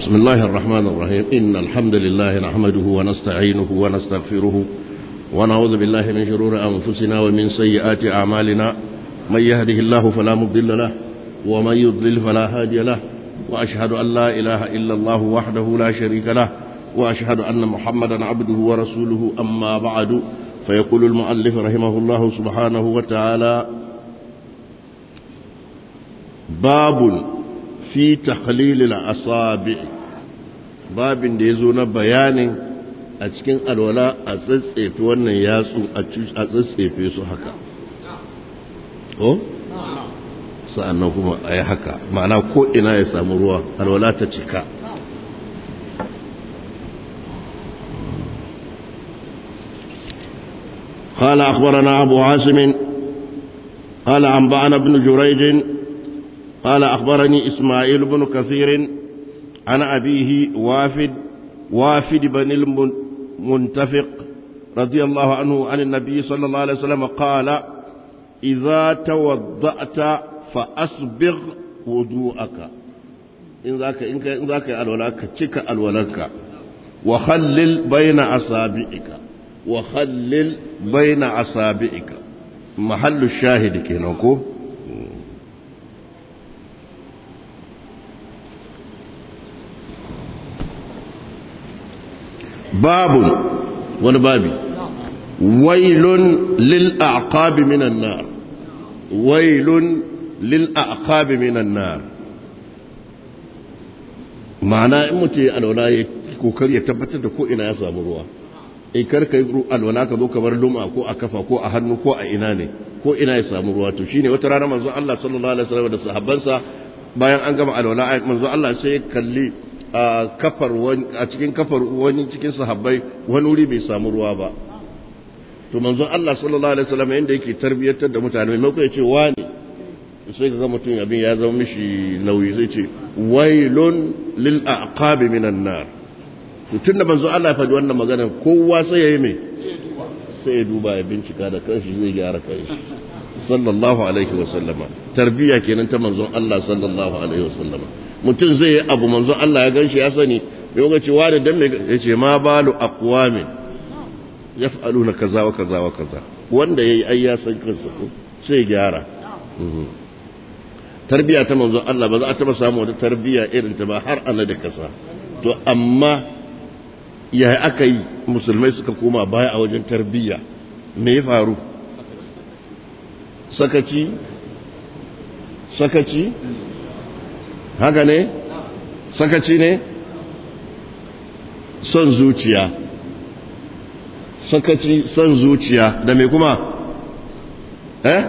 بسم الله الرحمن الرحيم إن الحمد لله نحمده ونستعينه ونستغفره ونعوذ بالله من شرور أنفسنا ومن سيئات أعمالنا من يهده الله فلا مضل له ومن يضلل فلا هادي له وأشهد أن لا إله إلا الله وحده لا شريك له وأشهد أن محمدا عبده ورسوله أما بعد فيقول المؤلف رحمه الله سبحانه وتعالى باب fi takhlilil asabi babin da ya zo na bayanin a cikin alwala a tsatsefe wannan yatsu a tsatsefe su haka ko sa'annan kuma a yi haka ma'ana ko ina ya samu ruwa alwala ta cika قال أخبرنا أبو عاصم قال أنبأنا ابن جريج قال أخبرني إسماعيل بن كثير عن أبيه وافد وافد بن المنتفق رضي الله عنه عن النبي صلى الله عليه وسلم قال إذا توضأت فأسبغ وضوءك إن ذاك إن ذاك الولاك تشك الولاك وخلل بين أصابعك وخلل بين أصابعك محل الشاهد كينوكو باب wani babi wailun lil aqabi minan nar wailun lil aqabi minan nar ma'ana in mutum ya alwala ya kokari ya tabbatar da ko ina ya samu ruwa in kar kai alwala ka zo kamar luma ko a kafa ko a hannu ko a ina ne ko ina ya samu ruwa to shine wata rana manzo Allah sallallahu alaihi wasallam da sahabbansa bayan an gama alwala manzo Allah sai ya kalli a kafar wani a cikin kafar wani cikin sahabbai wani wuri bai samu ruwa ba to manzo Allah sallallahu alaihi wasallam yanda yake tarbiyatar da mutane maimakon ya ce wani sai ga mutum abin ya zama mishi nauyi zai ce wailun lil aqabi minan nar to tunda manzo Allah ya faɗi wannan magana kowa sai yayi me sai ya duba ya bincika da kanshi zai gyara kanshi sallallahu alaihi wasallama tarbiya kenan ta manzon Allah sallallahu alaihi wasallama mutum zai yi abu manzo Allah ya ganshi ya sani bai ga cewa da dan mai yace ma balu aqwamin yaf'aluna kaza wa kaza wa kaza wanda yayi ai ya san kansa ko sai gyara tarbiya ta manzo Allah ba za a taba samu wata tarbiya irin ta ba har ana da kasa to amma ya aka yi musulmai suka koma baya a wajen tarbiya me ya faru sakaci sakaci haka ne sakaci ne son zuciya sakaci son zuciya da me kuma eh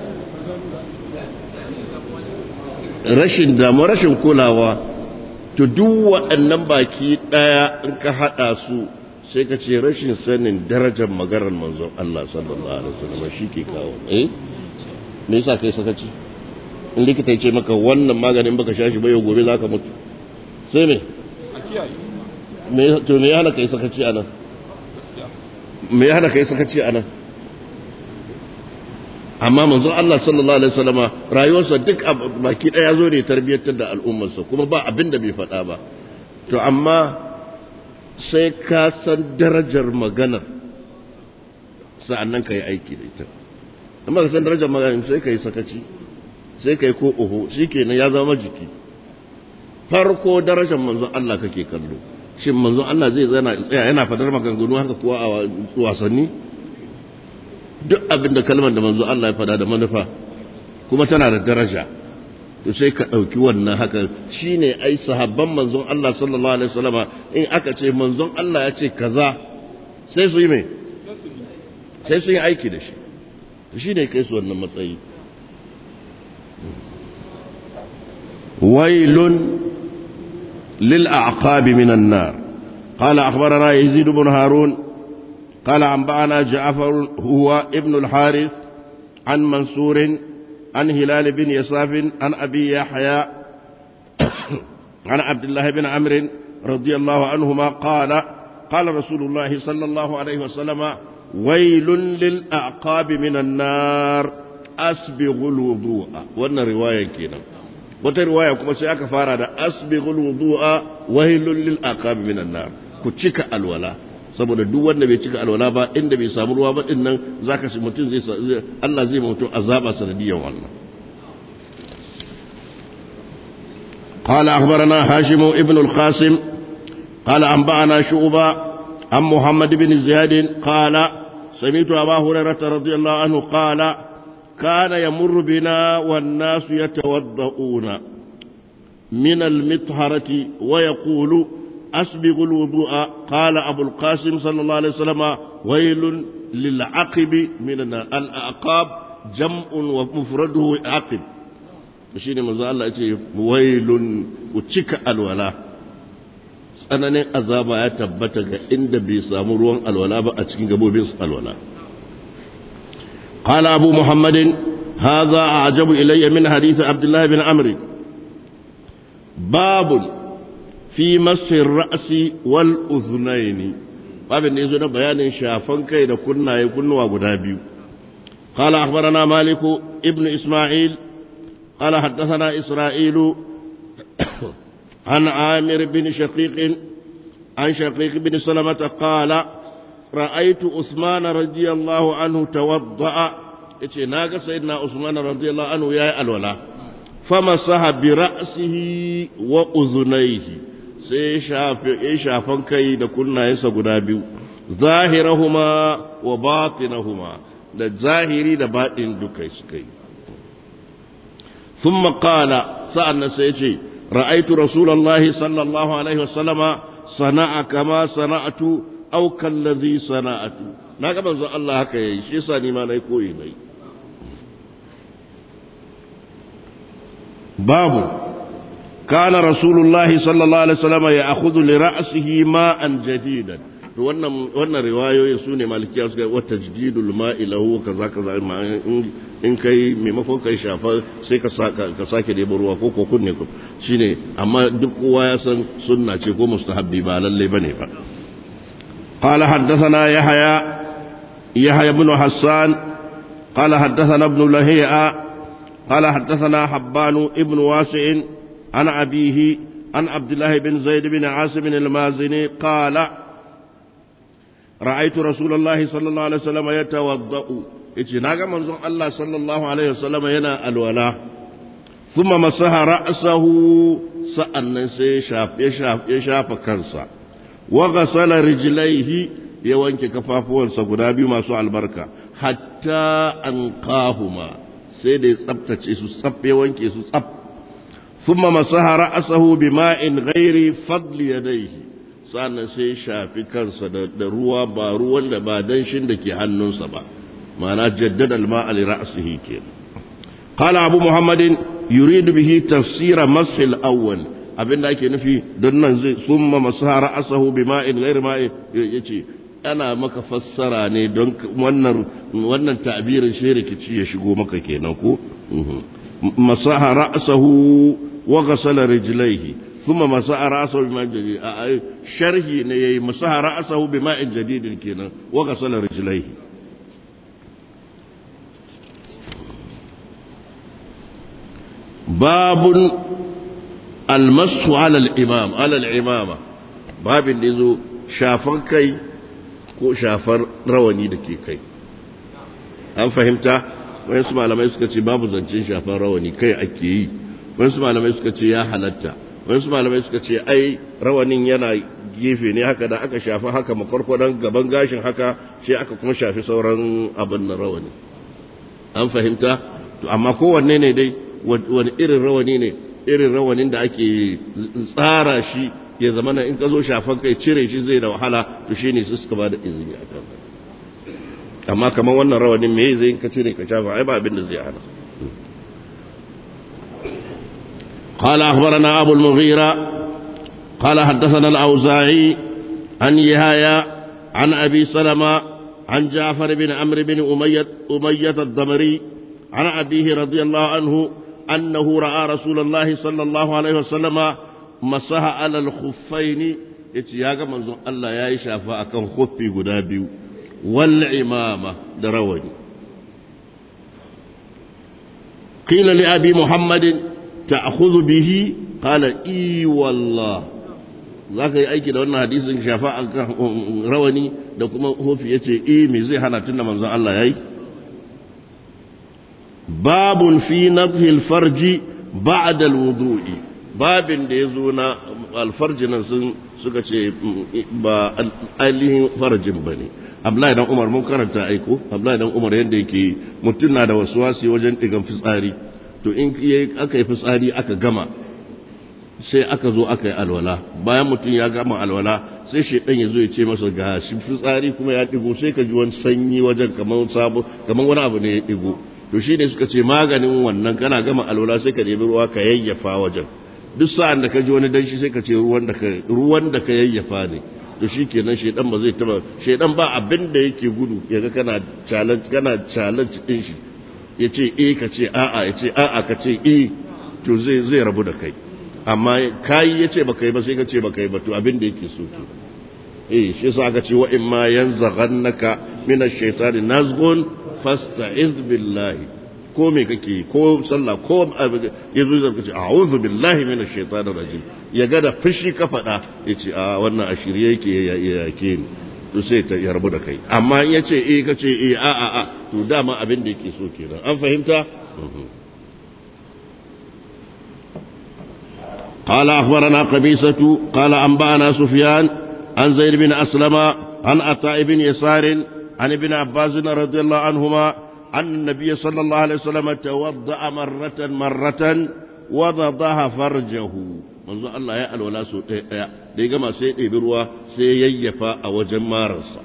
rashin damu rashin kulawa to duk waɗannan baki ɗaya in ka haɗa su sai ka ce rashin sanin darajar maganar manzon Allah sallallahu alaihi wasallam shi ke kawo eh me yasa kai sakaci in likita ya ce maka wannan maganin baka sha shi ba yau gobe za ka mutu sai me to me ya hana kai sakaci a nan me ya hana kai sakaci a nan amma manzon Allah sallallahu alaihi wasallama rayuwarsa duk baki daya zo ne tarbiyyantar da al'ummarsa kuma ba abin da bai faɗa ba to amma sai ka san darajar maganar sa'annan ka yi aiki da ita amma ka san darajar maganar sai ka yi sakaci sai kai ko oho shi kenan ya zama jiki farko darajar manzon Allah kake kallo shin manzon Allah zai zana tsaya yana fadar maganganu haka kuwa a wasanni duk abin da kalmar da manzon Allah ya fada da manufa kuma tana da daraja to sai ka ɗauki wannan haka shine ai sahabban manzon Allah sallallahu alaihi wasallama in aka ce manzon Allah ya ce kaza sai su yi me sai su yi aiki da shi shine kai su wannan matsayi ويل للأعقاب من النار قال أخبرنا يزيد بن هارون قال أنبأنا جعفر هو ابن الحارث عن منصور عن هلال بن يساف عن أبي يحيى عن عبد الله بن عمرو رضي الله عنهما قال قال رسول الله صلى الله عليه وسلم ويل للأعقاب من النار أسبغ الوضوء وأن رواية كنا wata riwaya kuma sai aka fara da asbighul wudu'a wailul lil aqab minan nar ku cika alwala saboda duk wanda bai cika alwala ba inda bai samu ruwa ba din nan zaka shi mutum zai Allah zai mutum azaba sanadiyan wannan قال أخبرنا هاشم ابن القاسم قال أنبأنا شعبة عن محمد بن زياد قال سمعت أبا هريرة رضي الله عنه قال كان يمر بنا والناس يتوضؤون من المطهرة ويقول أسبغ الوضوء قال أبو القاسم صلى الله عليه وسلم ويل للعقب من النار الأعقاب جمع ومفرده عقب shine manzo Allah yace wailun ku cika alwala tsananin azaba ya tabbata ga inda bai samu ruwan alwala ba a cikin gabobin su alwala qala abu muhammadin hadha a'jabu ilayya min hadith abdullah bin amr babun fi masir ra'si wal udhunaini babin da yazo na bayanin shafan kai da kunnaye kunnuwa guda biyu قال أخبرنا مالك ابن إسماعيل قال حدثنا إسرائيل عن عامر بن شقيق عن شقيق بن سلمة قال رأيت عثمان رضي الله عنه توضأ yace na ga sayyidina Usman radiyallahu anhu yayi alwala famasaha bi ra'sihi wa uzunaihi sai shafe ya shafan kai da kunnayensa guda biyu zahirahuma wa batinahuma da zahiri da baɗin duka suka yi ثم قال سألنا سيجي رأيت رسول الله صلى الله عليه وسلم صنع كما صنعت أو كالذي صنعت ناقا منذ الله هكا يشي ساني ما نيكوي ني باب كان رسول الله صلى الله عليه وسلم يأخذ لرأسه ماء جديدا wannan riwayoyin su ne malikiya suka wa tajdidul ma'i lahu kaza kaza in kai maimakon kai shafa sai ka ka sake da ruwa ko kokun ne shine amma duk kowa ya san sunna ce ko mustahabbi ba lalle bane ba قال حدثنا يحيى يحيى بن حسان قال حدثنا ابن لهيعة قال حدثنا حبان ابن واسع عن أبيه عن عبد الله بن زيد بن عاصم المازني قال رأيت رسول الله صلى الله عليه وسلم يتوضأ yace naga manzon Allah sallallahu alaihi wasallam yana alwala thumma masaha ra'sahu sa'annan sai ya shafa kansa wa ghasala rijlaihi ya wanke kafafuwansa guda biyu masu albarka hatta anqahuma sai da ya tsaftace su tsaf ya wanke su tsaf thumma masaha ra'sahu bima'in ghairi fadli yadayhi sannan sai shafi kansa da ruwa ba ruwan da ba danshin da ke hannunsa ba ma'ana jaddada al-ma'a li ra'sihi ke qala abu muhammadin yuridu bihi tafsira mash al-awwal abinda ake nufi don nan zai summa masaha ra'sahu bima'in ghayr ma'i yace ana maka fassara ne don wannan wannan ta'birin shi rikici ya shigo maka kenan ko masaha ra'sahu wa ghasala rijlaihi ثم مسح رأسه بماء جديد شرحي نيي مسح رأسه بماء جديد كنا وغسل رجليه باب المسح على الإمام على الإمامة باب اللي شافر كي ko shafar rawani da ke kai an fahimta wayansu malamai suka ce babu zancen shafar rawani kai ake yi wayansu malamai suka ce ya halatta wasu malamai suka ce ai rawanin yana gefe ne haka da aka shafi haka makwarkwadon gaban gashin haka sai aka kuma shafi sauran abin na rawani an fahimta to amma kowanne ne dai wani irin rawani ne irin rawanin da ake tsara shi ya zama na in ka zo shafan kai cire shi zai da wahala to shi ne su suka ba da izini a kan amma kamar wannan rawanin me zai ka cire ka shafa ai ba abin da zai hana قال أخبرنا أبو المغيرة قال حدثنا الأوزاعي عن يهايا عن أبي سلمة عن جعفر بن عمرو بن أمية, أمية الضمري عن أبيه رضي الله عنه أنه رأى رسول الله صلى الله عليه وسلم مسح على الخفين اتياغا منزون الله يا شافا أكن خفي قدابي والعمامة دروني قيل لأبي محمد ta'khudhu bihi qala i wallah zaka yi aiki da wannan hadisin shafa akan rawani da kuma hufi yace eh me zai hana tunda manzon Allah yayi babun fi nadhi al-farji ba'da al-wudu'i babin da yazo na alfarji nan sun suka ce ba ainihin farajin bane Abdullahi dan Umar mun karanta aiko Abdullahi dan Umar yanda yake mutum na da wasuwasi wajen digan fitsari to in aka yi fitsari aka gama sai aka zo aka yi alwala bayan mutum ya gama alwala sai shaidan ya zo ya ce masa ga shi fitsari kuma ya digo sai ka ji wani sanyi wajen kamar sabo kamar wani abu ne ya digo to shi ne suka ce maganin wannan kana gama alwala sai ka nemi ruwa ka yayyafa wajen duk sa'an da ka ji wani danshi sai ka ce ruwan da ka ruwan da ka yayyafa ne to shi kenan shaidan ba zai taba shaidan ba abin da yake gudu yaga kana challenge kana challenge din shi ya ce eh ka ce a'a ya ce a'a ka ce eh to zai zai rabu da kai amma kai ya ce baka yi ba sai ka ce baka yi ba to abin da yake so ke eh shi yasa aka ce wa in ma yanzaghannaka min ash-shaytani nazghun fasta'iz billahi ko me kake ko sallah ko yazo zaka ce a'udhu billahi min ash-shaytani rajim ya ga da fushi ka faɗa yace a wannan ashiriye yake ya yake ni to sai ta yarbu da kai amma in yace eh kace eh a a a to dama abin da yake so kenan an fahimta قال أخبرنا قبيسة قال أنبأنا سفيان عن زيد بن أسلم عن عطاء بن يسار عن ابن عباس رضي الله عنهما أن النبي صلى الله عليه وسلم توضأ مرة مرة وضضها فرجه manzo Allah ya alwala so ɗaya ɗaya da ya gama sai ɗebi ruwa sai yayyafa a wajen mararsa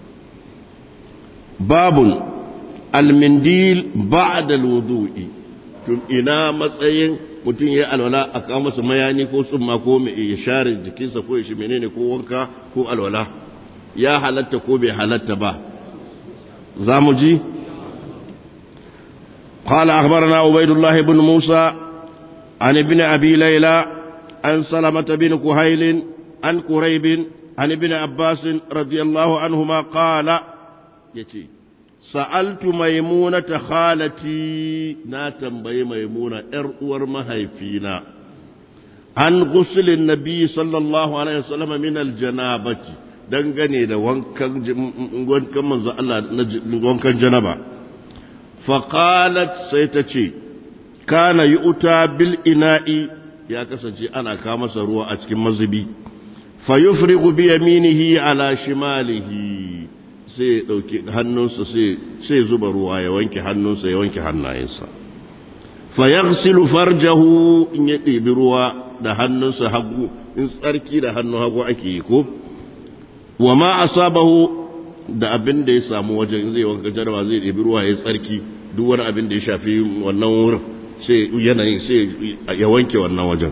babun almindil ba'da alwudu'i tun ina matsayin mutum ya alwala a kawo masa mayani ko tsumma ko ya share jikinsa ko ya shi menene ko wanka ko alwala ya halatta ko bai halatta ba za mu ji قال أخبرنا عبيد الله بن موسى عن ابن أبي ليلى عن سلمة بن كهيل عن كريب عن ابن عباس رضي الله عنهما قال يتي سألت ميمونة خالتي ناتم بي ميمونة إرؤور مهيفينا عن غسل النبي صلى الله عليه وسلم من الجنابة dangane da wankan wankan manzo Allah wankan janaba faqalat sai ta ce kana yu'ta bil ina'i ya kasance ana kawo masa ruwa a cikin mazubi fa yufrigu bi yaminihi ala shimalihi sai ya dauki hannunsa sai sai zuba ruwa ya wanke hannunsa ya wanke hannayensa fa yaghsilu farjahu in ya ɗebi ruwa da hannunsa hagu in tsarki da hannun hagu ake yi ko wa ma asabahu da abin da ya samu wajen zai wanka jarwa zai ɗebi ruwa ya tsarki duk wani abin da ya shafi wannan wurin sai yanayin sai ya wanke wannan wajen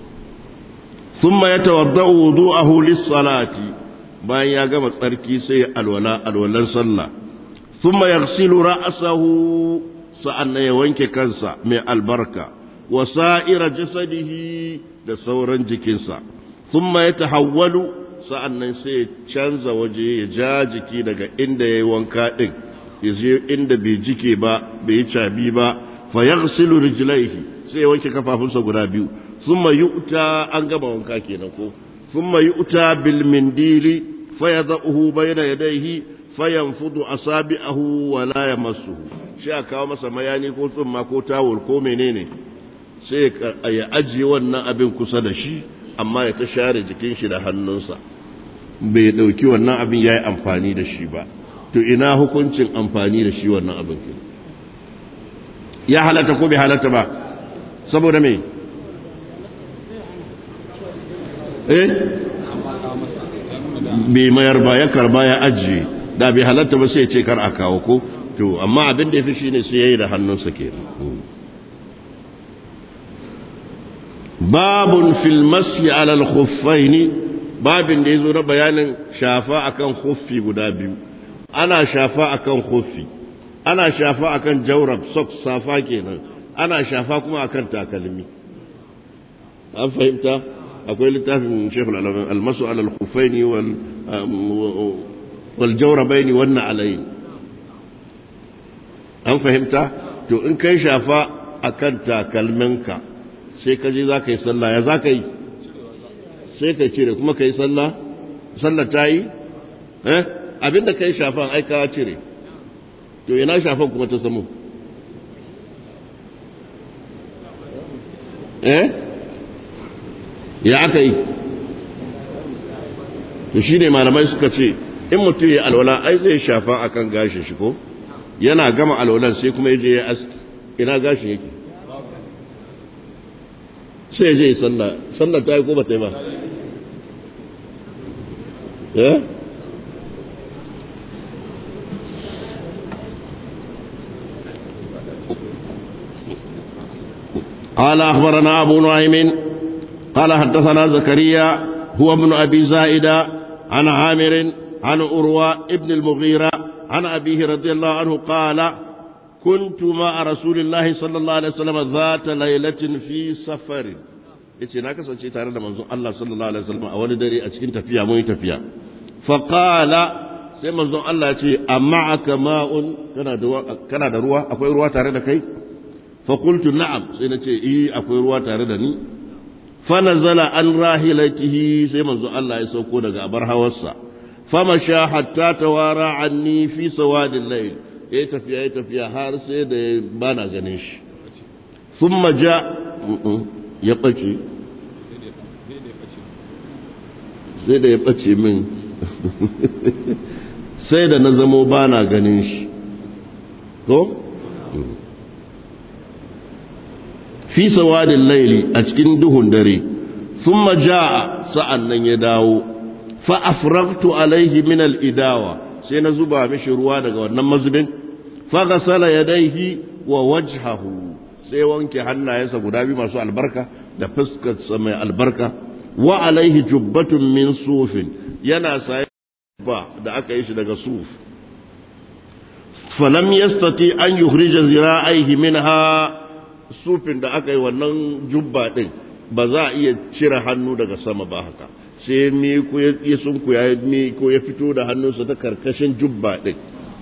thumma yatawaddau wudu'ahu lis-salati bayan ya gama tsarki sai ya alwala alwalan sallah thumma yaghsilu ra'sahu sa'annan ya wanke kansa mai albarka wa sa'ira jasadihi da sauran jikinsa thumma yatahawwalu sa'annan sai ya canza waje ya ja jiki daga inda yayi wanka din yaje inda bai jike ba bai yi cabi ba fayaghsilu rijlaihi sai wanke kafafunsa guda biyu thumma yu'ta an gama wanka kenan ko thumma yu'ta bil mindili fayadahu bayna yadayhi fayanfudu asabi'ahu wa la yamassuhu shi a kawo masa mayani ko tsumma ko tawul ko menene sai ya ajiye wannan abin kusa da shi amma ya ta share jikin shi da hannunsa bai dauki wannan abin yayi amfani da shi ba to ina hukuncin amfani da shi wannan abin kenan ya halatta ko bai halatta ba saboda me eh bai mayar ba ya karba ya ajiye da bai halatta ba sai ce kar a kawo ko to amma abin da ya fi shine sai yayi da hannunsa ke babun fil masyi ala al-khuffaini babin da yazo na bayanin shafa akan khuffi guda biyu ana shafa akan khuffi ana shafa akan jaurab sok safa kenan ana shafa kuma akan takalmi an fahimta akwai littafin shekul almasu alal kufaini wal jaurabaini wannan alayi an fahimta to in kai shafa akan takalminka sai ka je za ka yi sallah ya za ka yi sai ka cire kuma ka yi sallah sallah ta yi eh abinda ka yi shafan ai ka cire to ina shafan kuma ta samu eh ya aka yi to shi ne malamai suka ce in mutum ya alwala ai zai shafa akan gashin shi ko yana gama alwalan sai kuma ya je ya aski ina gashin yake sai ya je ya sallah sallah ta yi ko ba ta yi ba eh قال أخبرنا أبو نعيم قال حدثنا زكريا هو ابن أبي زائدة عن عامر عن أروى ابن المغيرة عن أبيه رضي الله عنه قال كنت مع رسول الله صلى الله عليه وسلم ذات ليلة في سفر yace na kasance tare da manzon Allah sallallahu alaihi wasallam a wani dare a cikin tafiya mun yi tafiya fa qala sai manzon Allah ya ce amma ma'un kana da kana da ruwa akwai ruwa tare da kai fa qultu na'am sai na ce eh akwai ruwa tare da ni fa nazala an rahilatihi sai manzon Allah ya sauko daga abar hawarsa fa masha hatta tawara anni fi sawadil layl ya tafiya ya tafiya har sai da bana ganin shi thumma ja ya bace sai da ya ɓace min sai da na zamo ba na ganin shi ko? fi sawadin laili a cikin duhun dare sun maja'a sa'an nan ya dawo fa'afraktu alaihi min al'idawa sai na zuba mishi ruwa daga wannan mazubin fagasala ya daihi wa wajhahu sai wanke hannayensa guda biyu masu albarka da fuskarsa mai albarka wa alaihi jubbatun min sufin yana saye ba da aka yi shi daga suf falam yastati an yukhrija zira'aihi minha sufin da aka yi wannan jubba din ba za a iya cire hannu daga sama ba haka sai mi ko ya sunku ya mi ko ya fito da hannunsa ta karkashin jubba din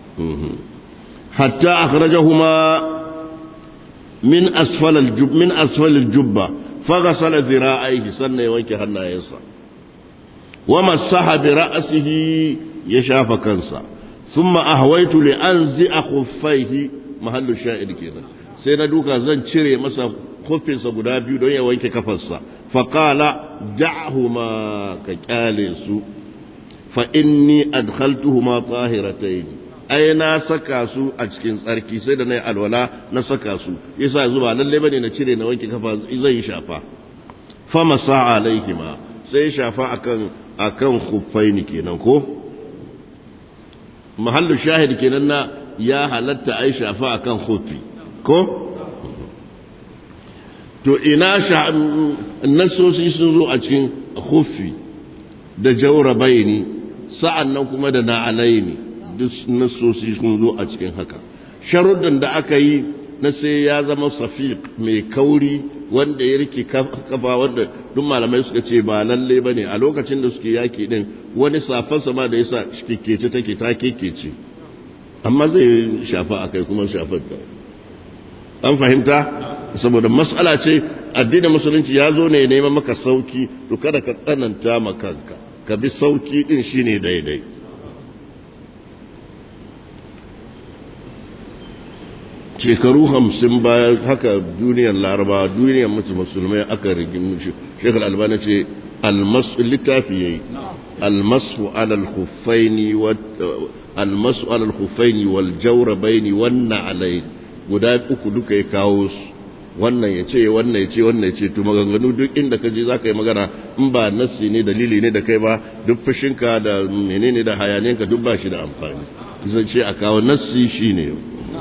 hatta akhrajahuma min asfal al-jub min asfal al-jubba faghasala dhira'aihi sannan ya wanke hannayensa wa masaha bi ra'sihi ya shafa kansa thumma ahwaitu li anzi'a khuffaihi mahallu sha'id kenan sai na duka zan cire masa kuffinsa guda biyu don ya wanke kafarsa faqala da'huma ka kyale su fa inni adkhaltuhuma tahiratayn ai na saka su a cikin tsarki sai da na yi alwala na saka su yasa zuba lalle bane na cire na wanke kafa zai yi shafa fa masa alaihima sai shafa akan akan khuffaini kenan ko mahallu shahid kenan na ya halatta ai shafa akan khuffi ko to ina sha nasosi sun zo a cikin khuffi da jawrabaini sa'annan kuma da na'alaini duk nasosi sun zo a cikin haka sharuɗin da aka yi na sai ya zama safiq mai kauri wanda ya rike kafa wanda duk malamai suka ce ba lalle ba ne a lokacin da suke yaki din wani safansa ma da ya sa kekece take ta kekece amma zai shafa a kai kuma shafar da an fahimta saboda matsala ce addinin musulunci ya zo ne neman maka sauki to kada ka tsananta ma kanka ka bi sauki din shine daidai shekaru hamsin bayan haka duniyar laraba duniyar mutu musulmai aka rigin shekar albana ce littafi ya yi almasu alal hufaini almasu alal hufaini wal jaurabaini wannan alai guda uku duka ya kawo su wannan ya ce wannan ya ce wannan ya ce to maganganu duk inda ka je za ka yi magana in ba nassi ne dalili ne da kai ba duk fushinka da menene da hayanenka duk ba shi da amfani zai ce a kawo nassi shi ne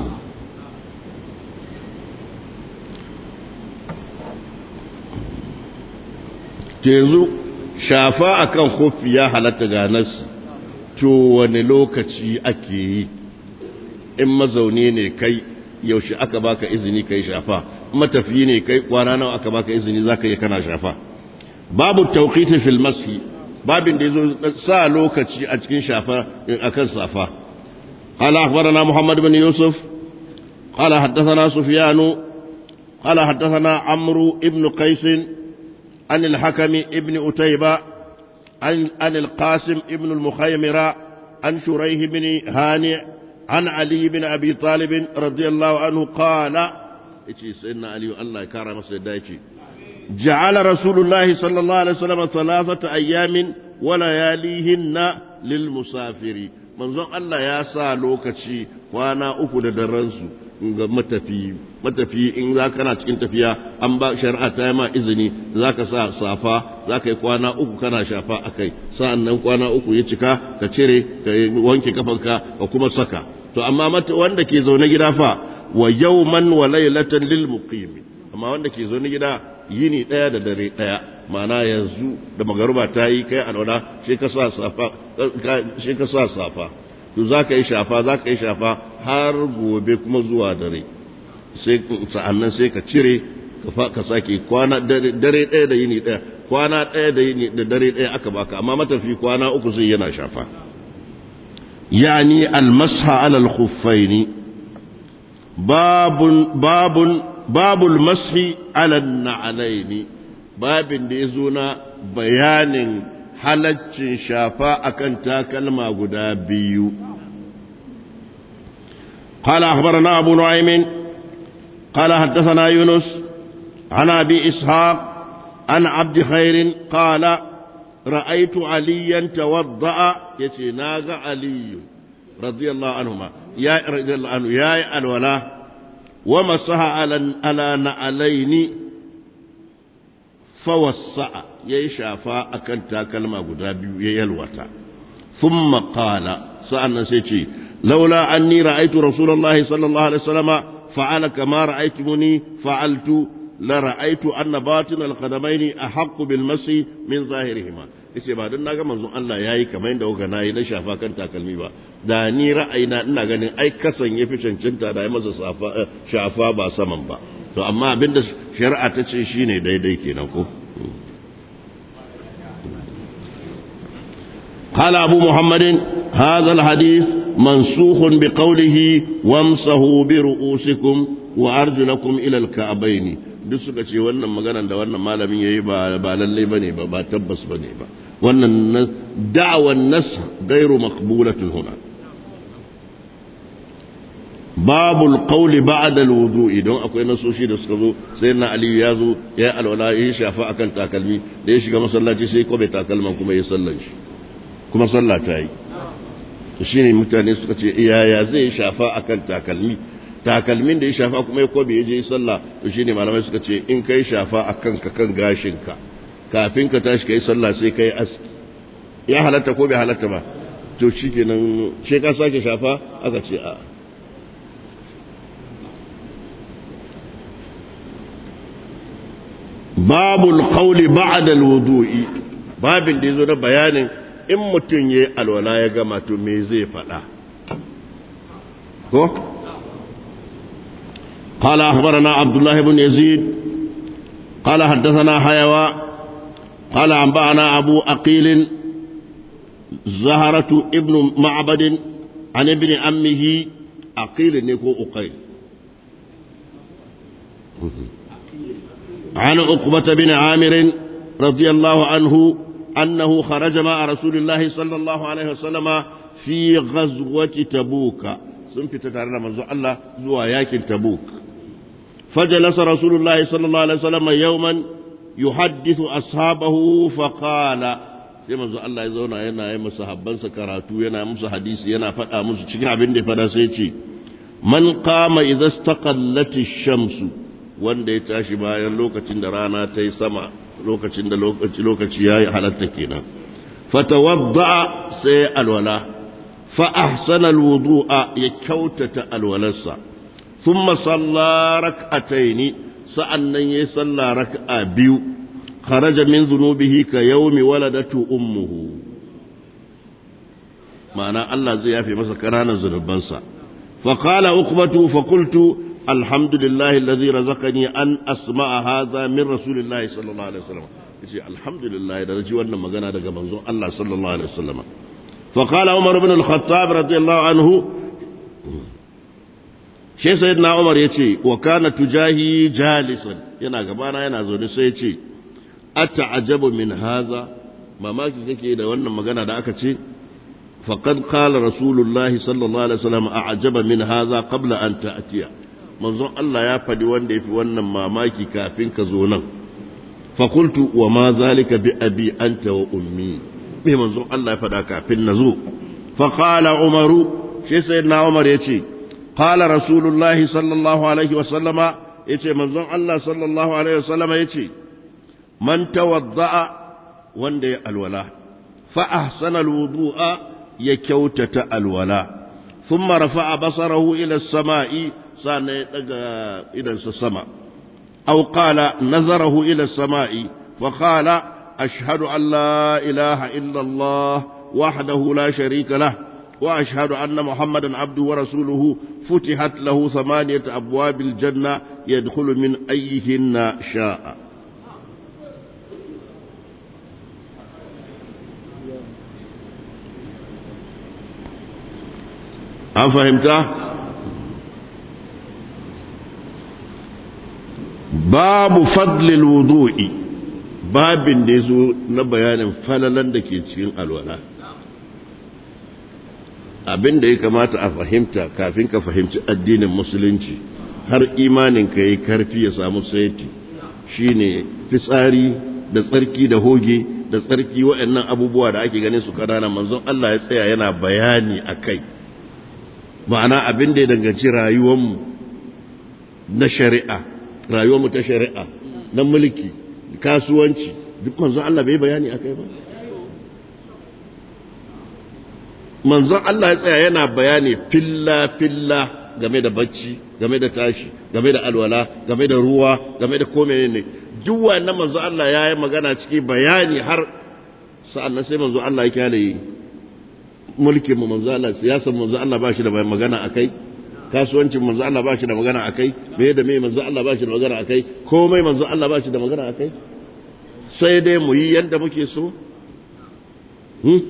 to yanzu shafa akan kofi ya halatta ga nas to wani lokaci ake yi in mazauni ne kai yaushe aka baka izini kai shafa matafiyi ne kai kwana nawa aka baka izini zaka yi kana shafa babu tawqiti fil mashi babin da yazo sa lokaci a cikin shafa akan safa قال أخبرنا محمد بن يوسف قال حدثنا سفيان قال حدثنا عمرو ابن قيس عن الحكم ابن أتيبة عن, عن القاسم ابن المخيمرة عن شريه بن هانئ عن علي بن أبي طالب رضي الله عنه قال سيدنا علي الله كرم سيدايتي جعل رسول الله صلى الله عليه وسلم ثلاثة أيام ولياليهن للمسافر منظر الله يا سا لوكشي وانا أكو درنسو ga matafi matafi in za kana cikin tafiya an ba shari'a ta ma izini za ka sa safa za ka yi kwana uku kana shafa a kai sa'an nan kwana uku ya cika ka cire ka wanke kafanka ka kuma saka to amma wanda ke zaune gida fa wa yawman wa laylatan lil muqimi amma wanda ke zaune gida yini daya da dare daya ma'ana yanzu da magaruba ta yi kai alwala shi ka sa safa shi ka sa safa to za ka yi shafa za ka yi shafa har gobe kuma zuwa dare sai sa'annan sai ka cire ka sake kwana dare ɗaya da yini ɗaya kwana ɗaya da yini da dare ɗaya aka baka amma matafi kwana uku sai yana shafa yani almasha ala alkhuffaini babun babun babul mashi ala na'alaini babin da ya zo na bayanin halaccin shafa akan takalma guda biyu قال أخبرنا أبو نعيم قال حدثنا يونس عن أبي إسحاق عن عبد خير قال رأيت عليا توضأ يتي ناغ علي رضي الله عنهما يا رضي الله عنه يا الولاء ومسح على على نعلين فوسع يشافى أكن تاكلمة قدابي يلوتا ثم قال سألنا سيتي لولا أني رأيت رسول الله صلى الله عليه وسلم فعل كما رأيتمني فعلت لرأيت أن باطن القدمين أحق بالمسي من ظاهرهما yace ba don naga manzon Allah yayi kamar yadda kuka nayi na shafa kan takalmi ba da ni ra'ayina ina ganin ai kasan yafi cancanta da ya masa shafa ba saman ba to amma abinda shari'a ta ce shine daidai kenan ko قال أبو محمد هذا الحديث منسوخ بقوله وامسحوا برؤوسكم وأرجلكم إلى الكعبين duk suka ce wannan maganar da wannan malamin yayi ba ba lalle bane ba ba tabbas bane ba wannan da'wan nas gairu maqbulatun huna babul qawli ba'da alwudu'i don akwai nasoshi da suka zo sai na aliyu ya zo ya alwala ya shafa akan takalmi da ya shiga masallaci sai kobe takalman kuma ya sallan shi kuma sallah ta yi to shine mutane suka ce iyaya zai shafa akan takalmi takalmin da ya shafa kuma ya kobe ya je sallah to shine malamai suka ce in kai shafa akan ka kan gashinka kafin ka tashi kai sallah sai kai aski ya halatta ko bai halatta ba to shikenan sai ka sake shafa aka ce a babul qawli ba'da alwudu'i babin da yazo na bayanin in mutum yayi alwala ya gama to me zai faɗa ko قال أخبرنا عبد الله بن يزيد قال حدثنا حيوى قال أنبأنا أبو أقيل زهرة ابن معبد عن ابن أمه أقيل نيكو أقيل عن عقبة بن عامر رضي الله عنه أنه خرج مع رسول الله صلى الله عليه وسلم في غزوة تبوك سنفت تارنا منذ الله زوا ياكن تبوك فجلس رسول الله صلى الله عليه وسلم يوما يحدث أصحابه فقال sai manzo Allah ya zauna yana yi masa habbansa karatu yana musu hadisi yana faɗa musu cikin abin da fada sai ce man qama idza istaqallati shamsu wanda ya tashi bayan lokacin da rana ta yi sama lokacin da lokaci lokaci yayi halatta kenan fatawadda sai alwala fa ahsana alwudu'a ya kyautata alwalarsa thumma salla rak'ataini sa'annan yayi salla rak'a biyu kharaja min dhunubihi ka yawmi waladatu ummuhu ma'ana Allah zai yafe masa kananan zunubansa fa qala uqbatu fa qultu alhamdulillahi alladhi razaqani an asma'a hadha min rasulillahi sallallahu alaihi wasallam yace alhamdulillah da ji wannan magana daga manzon Allah sallallahu alaihi wasallam fa qala umar ibn al-khattab radiyallahu anhu shi sayyidina Umar yace wa kana tujahi jalisan yana gabana yana zaune sai yace ata'ajabu min haza mamaki kake da wannan magana da aka ce faqad qala rasulullahi sallallahu alaihi wasallam a'jaba min haza qabla an ta'tiya manzon Allah ya fadi wanda yafi wannan mamaki kafin ka zo nan fa qultu wa ma zalika bi abi anta wa ummi me manzon Allah ya fada kafin nazo fa qala umaru shi sayyidina umar yace qala rasulullahi sallallahu alaihi wasallama yace manzon Allah sallallahu alaihi wasallama yace man tawadda'a wanda ya alwala fa ahsana alwudu'a ya kyautata alwala thumma rafa'a basarahu ila as-sama'i sana ya daga idan sa sama aw qala nazarahu ila as-sama'i fa qala ashhadu an la ilaha illa Allah wahdahu la sharika lah وأشهد أن محمدا عبده ورسوله فتحت له ثمانية أبواب الجنة يدخل من أيهن شاء an fahimta babu fadlil wudu'i babin da ya zo na bayanin falalan da ke cikin alwala abin da ya kamata a fahimta kafin ka fahimci addinin musulunci har imanin ka yi karfi ya samu saiti shine fitsari da tsarki da hoge da tsarki waɗannan abubuwa da ake ganin su kanana manzon Allah ya tsaya yana bayani a kai ma'ana abin da ya danganci rayuwarmu na shari'a rayuwarmu ta shari'a na mulki kasuwanci duk manzon Allah bai bayani akai ba manzon Allah ya tsaya yana bayani filla filla game da bacci game da tashi game da alwala game da ruwa game da komai ne duk wannan manzon Allah ya yi magana ciki bayani har sa'annan sai manzon Allah ya kyale mulkin mu manzo Allah siyasar manzo Allah ba shi da magana akai kasuwancin manzo Allah ba shi da magana akai me da me manzo Allah ba shi da magana akai komai manzo Allah ba shi da magana akai sai dai mu yi yanda muke so hmm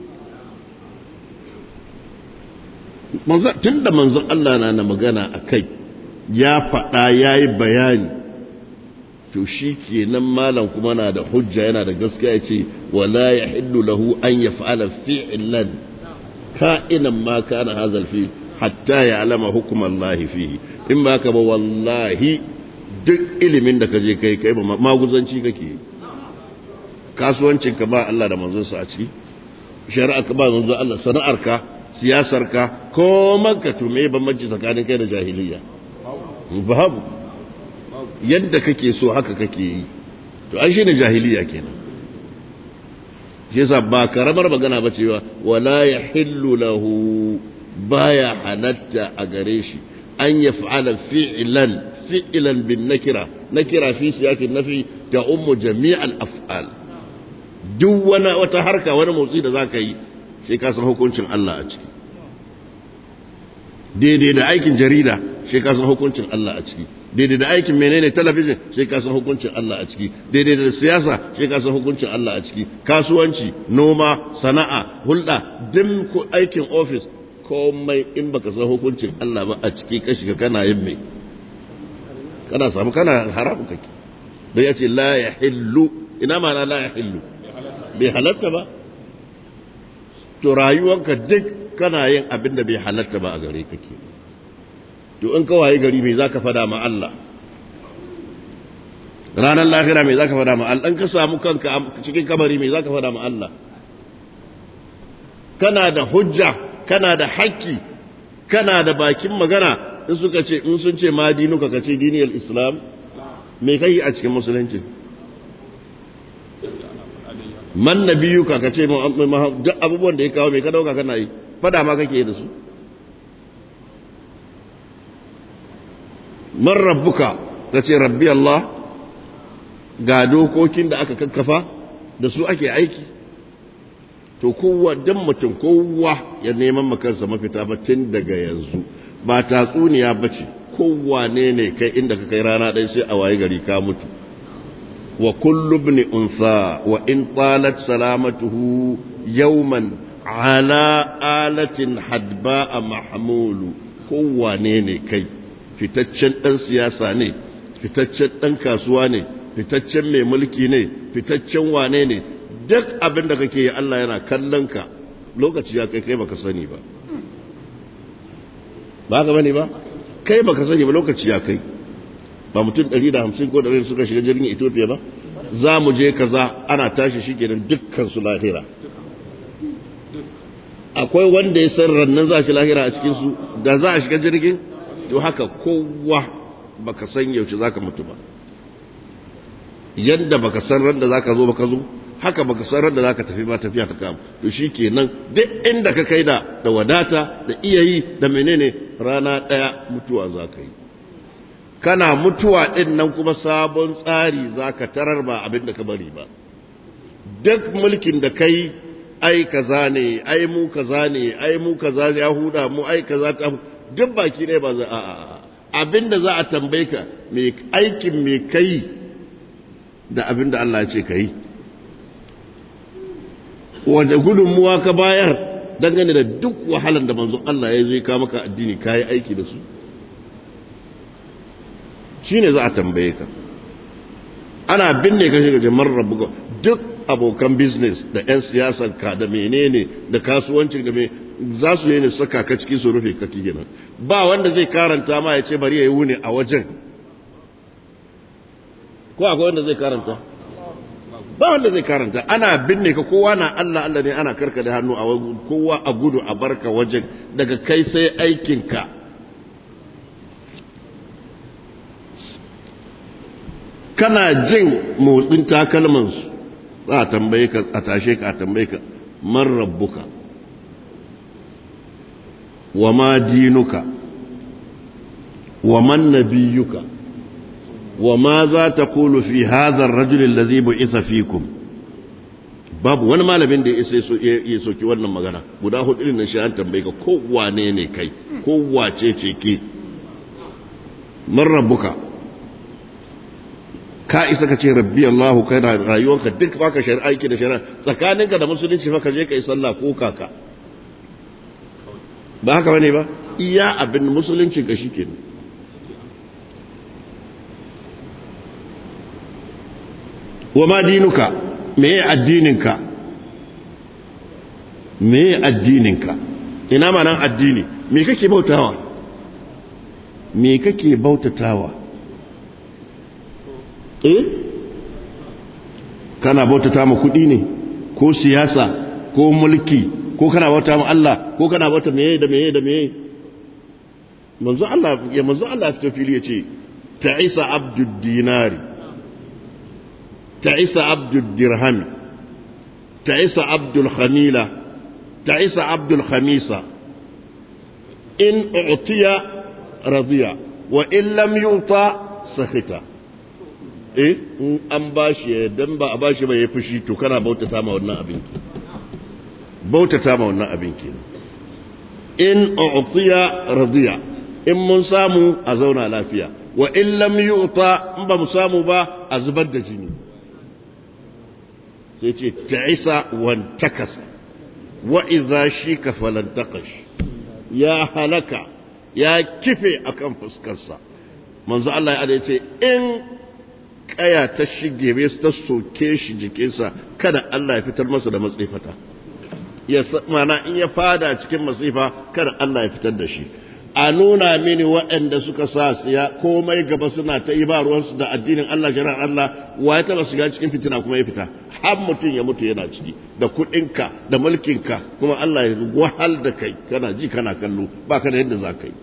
manzo tunda manzo Allah na na magana akai ya faɗa yayi bayani to shi kenan malam kuma na da hujja yana da gaskiya ya ce wala yahillu lahu an yaf'ala fi'lan ka'inan ma kana hazal fi hatta ya alama hukumar lahi fihi in ba ka ba wallahi duk ilimin da ka je kai kai ba maguzanci kake kasuwancin ka ba Allah da manzonsa a ciki shari'a ka ba manzon Allah sana'ar ka siyasar ka ko manka to me bambanci tsakanin kai da jahiliya babu yadda kake so haka kake yi to an shine jahiliya kenan shi yasa ba karamar magana ba cewa wala ya hillu lahu baya halatta a gare shi an ya fa'ala fi'lan fi'lan bin nakira nakira fi siyakin nafi ta ummu jami'al af'al duk wani wata harka wani motsi da zaka yi sai ka san hukuncin Allah a ciki daidai da aikin jarida sai ka san hukuncin Allah a ciki daidai da aikin menene talabijin sai ka san hukuncin Allah a ciki daidai da siyasa sai ka san hukuncin Allah a ciki kasuwanci noma sana'a hulɗa dim ko aikin ofis komai in baka san hukuncin Allah ba a ciki ka shiga kana yin mai kana samu kana haramu kake da ya ce la ya hillu ina ma la ya hillu bai halatta ba to rayuwanka duk kana yin abin da bai halatta ba a gare kake to in ka waye gari me zaka fada ma Allah ranar lahira me zaka fada ma Allah in ka samu kanka cikin kabari me zaka fada ma Allah kana da hujja kana da haƙƙi kana da bakin magana in suka ce in sun ce ma dinuka ka ce diniyar islam me kai a cikin musulunci man nabiyuka ka ce duk abubuwan da ya kawo me ka dauka kana yi fada ma kake da su man rabbuka ka ce rabbi Allah ga dokokin da aka kakkafa da su ake aiki to kowa dan mutum kowa ya neman makansa mafita ba tun daga yanzu ba tatsuniya ba ce kowa ne ne kai inda ka kai rana ɗaya sai a waye gari ka mutu wa kullu ibn unsa wa in talat salamatuhu yawman ala alatin hadba mahmulu kowa ne ne kai fitaccen ɗan siyasa ne fitaccen ɗan kasuwa ne fitaccen mai mulki ne fitaccen wane ne duk abin da kake yi Allah yana kallon ka lokaci ya kai kai baka sani ba ba ka bane ba kai baka sani ba lokaci ya kai ba mutum 150 ko 100 suka shiga jirgin Ethiopia ba za mu je kaza ana tashi shi kenan dukkan su lahira akwai wanda ya san rannan za shi lahira a cikin su da za a shiga jirgin to haka kowa baka san yaushe zaka mutu ba yadda baka san ran da zaka zo baka zo haka baka san ran da zaka tafi ba tafiya ta kama to shikenan duk inda ka kai da da wadata da iyayi da menene rana daya mutuwa zaka yi kana mutuwa din nan kuma sabon tsari zaka tarar ba abin da ka bari ba duk mulkin da kai ai kaza ne ai mu kaza ne ai mu kaza ya huda mu ai kaza ta duk baki ne ba za a abin da za a tambaye ka me aikin me kai da abin da Allah ya ce ka yi wanda gudunmuwa ka bayar dangane da duk wahalar da manzon Allah ya zai ka maka addini ka yi aiki da su shi ne za a tambaye ka ana binne ka shiga jamar rabu duk abokan business da 'yan siyasan ka da menene da kasuwancin da mai za su yi ne saka ka cikin su rufe kaki kenan ba wanda zai karanta ma ya ce bari ya yi wuni a wajen ko akwai wanda zai karanta ba wanda zai karanta ana binne ka kowa na Allah Allah ne ana karka da hannu a kowa a gudu a barka wajen daga kai sai aikinka kana jin motsin takalmansu za a tambaye ka a tashe ka a tambaye ka man rabbuka wa ma dinuka wa man nabiyuka wa ma za ta kulu fi hadhar rajulin lazi bu'itha fikum babu wani malamin da ya soki wannan magana guda hudu din shi an tambaye ka ko wane ne kai ko wace ce ke man rabbuka ka isa ka ce rabbi Allahu kai na rayuwarka duk baka shari'a aiki da shari'a tsakaninka da musulunci fa ka je kai sallah ko kaka ba haka bane ba iya abin musulunci ka shikenan wa ma dinuka meye addininka meye addininka ina ma nan addini me kake bautawa me kake bautatawa eh kana bautata ma kudi ne ko siyasa ko mulki ko kana bauta ma Allah ko kana bauta meye da meye da meye manzo Allah ya manzo Allah fito fili yace ta'isa abdud dinari تعيس عبد الدرهم تعيس عبد الخميلة تعيس عبد الخميسة إن أعطي رضي وإن لم يعطى سخط eh in an bashi dan ba a bashi ba ya fushi to kana bautata ma wannan abin bautata ma wannan abin ke in u'tiya radiya in mun samu a zauna lafiya wa in lam yu'ta in ba mu samu ba a zubar da jini sai ce ta'isa wan takasa wa idza shika falan taqash ya halaka ya kife akan fuskarsa manzo Allah ya ce in kaya ta shige bai ta soke shi jikinsa kada Allah ya fitar masa da matsifata ya mana in ya fada cikin masifa kada Allah ya fitar da shi a nuna mini waɗanda suka sa siya komai gaba suna ta yi ba ruwansu da addinin Allah shari'ar Allah wa ya taba shiga cikin fitina kuma ya fita har mutum ya mutu yana ciki da kuɗinka da mulkinka kuma Allah ya wahal da kai kana ji kana kallo ba ka da yadda za ka yi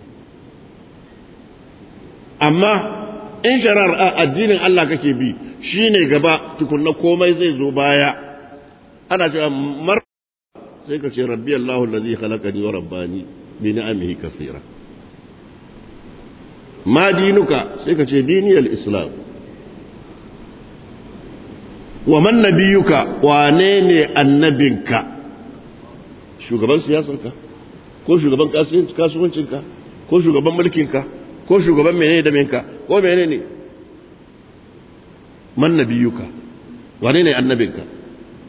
amma in shari'ar addinin Allah kake bi shine gaba tukunna komai zai zo baya ana cewa mar sai ka ce rabbi Allahu allazi khalaqani wa rabbani bi ni'amihi kaseera ma dinuka sai ka ce diniyal islam wa man nabiyuka wane ne annabinka shugaban siyasarka ko shugaban kasuwancinka ko shugaban mulkinka ko shugaban menene da menka ko menene man nabiyuka wane ne annabinka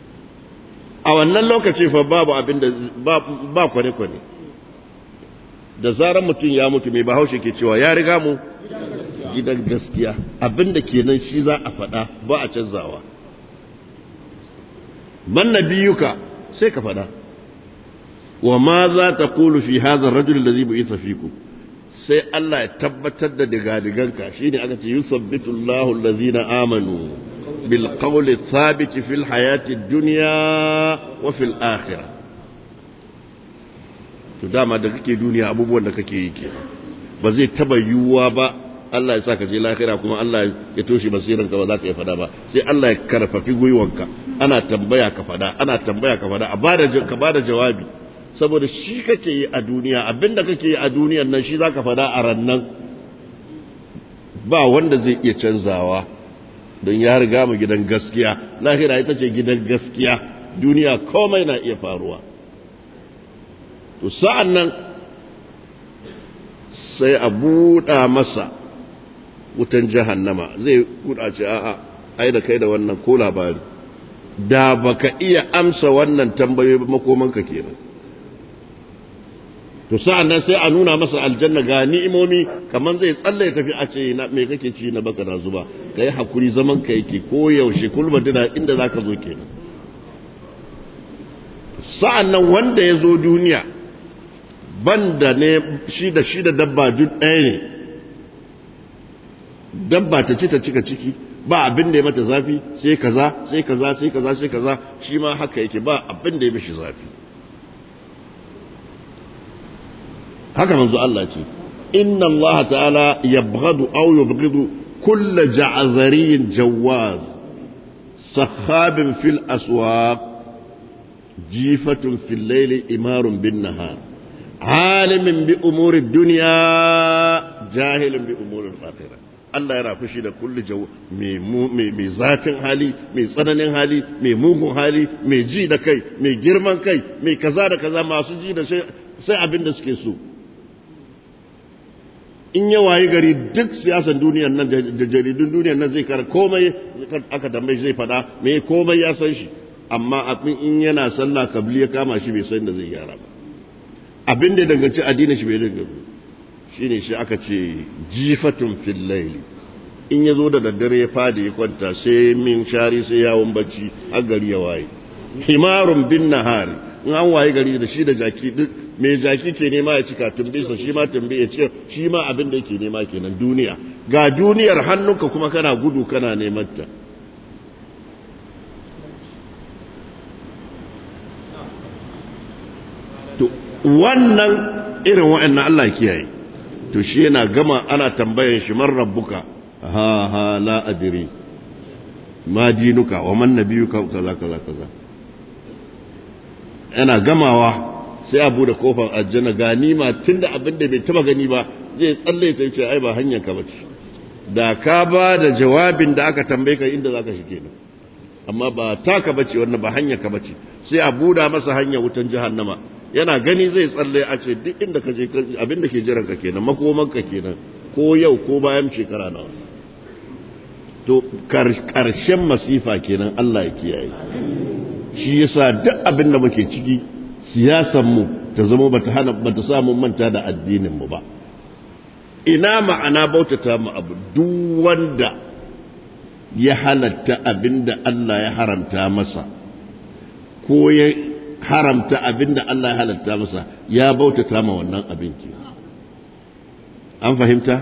a wannan lokaci fa babu abin da ba kwane-kwane da zarar mutum ya mutu mai bahaushe ke cewa ya riga mu gidan gaskiya abinda kenan shi za a faɗa ba a canzawa man nabiyuka sai ka faɗa wa ma za ta kulu fi hadha ar-rajul alladhi bu'itha fikum sai Allah ya tabbatar da digadiganka shine aka ce yusabbitu Allahu allazina amanu bil qawli thabit fil hayati ad-dunya wa fil akhirah to dama da kake duniya abubuwan da kake yi ke ba zai taba yiwuwa ba Allah ya sa ka je lahira kuma Allah ya toshe basiran ka ba za ka yi fada ba sai Allah ya karfafi gwiwanka ana tambaya ka fada ana tambaya ka fada a bada ka bada jawabi saboda shi kake yi a duniya abinda kake yi a duniyan nan shi zaka fada a rannan ba wanda zai iya canzawa don ya riga mu gidan gaskiya lahira ita ce gidan gaskiya duniya komai na iya faruwa to sa'an nan sai a buɗa masa wutan jahannama zai kuɗa ce a'a ai da kai da wannan ko labari da baka iya amsa wannan tambayoyi makomanka kenan to sa'an nan sai a nuna masa aljanna ga ni'imomi kamar zai tsalle tafi a ce na me kake ci na baka na zuba kai hakuri zaman ka yake ko yaushe kulma dina inda zaka zo kenan sa'an nan wanda ya zo duniya banda ne shi da shi da dabba duk ɗaya ne dabba ta ci ta cika ciki ba abin da ya mata zafi sai kaza sai kaza sai kaza sai kaza shi ma haka yake ba abin da ya mishi zafi haka manzo Allah ce inna Allah ta'ala yabghadu aw yubghidu kull ja'zariyin jawaz sakhabin fil aswaq jifatun fil layli imarun bin nahar alimin bi umuri dunya jahilin bi umuri al-akhirah Allah yana fushi da kulli jaw mai zafin hali mai tsananin hali mai mugun hali mai ji da kai mai girman kai mai kaza da kaza masu ji da sai abin da suke so in ya wayi gari duk siyasan duniyar nan da jaridun duniyar nan zai kara komai aka tambaye zai fada me komai ya san shi amma abin in yana sallah kabli ya kama shi bai san da zai gyara ba abin da danganci addinin shi bai danganci shine shi aka ce jifatun fil layli in ya zo da daddare ya fadi ya kwanta sai min shari sai yawon bacci har gari ya waye himarun bin nahari in an waye gari da shi da jaki duk mai jaki ke nema ya cika tumbisa shi ma tumbi ya ce shi ma abin da yake nema kenan duniya ga duniyar hannunka kuma kana gudu kana neman ta to wannan irin wa'annan Allah kiyaye to shi yana gama ana tambayan shi man rabbuka ha ha la adri ma dinuka wa man nabiyuka kaza kaza kaza yana gamawa sai a bude kofar aljanna ga nima tunda abin da bai taba gani ba zai tsalle ta ce ai ba hanyar ka bace da ka ba da jawabin da aka tambaye ka inda zaka shige nan amma ba taka bace wannan ba hanyar ka bace sai a buda masa hanyar wutan jahannama yana gani zai tsalle a ce duk inda ka je abin da ke jiran ka kenan makoman ka kenan ko yau ko bayan shekara nawa to karshen masifa kenan Allah ya kiyaye shi yasa duk abin da muke ciki siyasan mu ta zama bata hana bata samu manta da addinin mu ba ina ma'ana bautata mu abu duk wanda ya halatta abinda Allah ya haramta masa ko ya haramta abinda Allah ya halatta masa ya bautata ma wannan abin ke an fahimta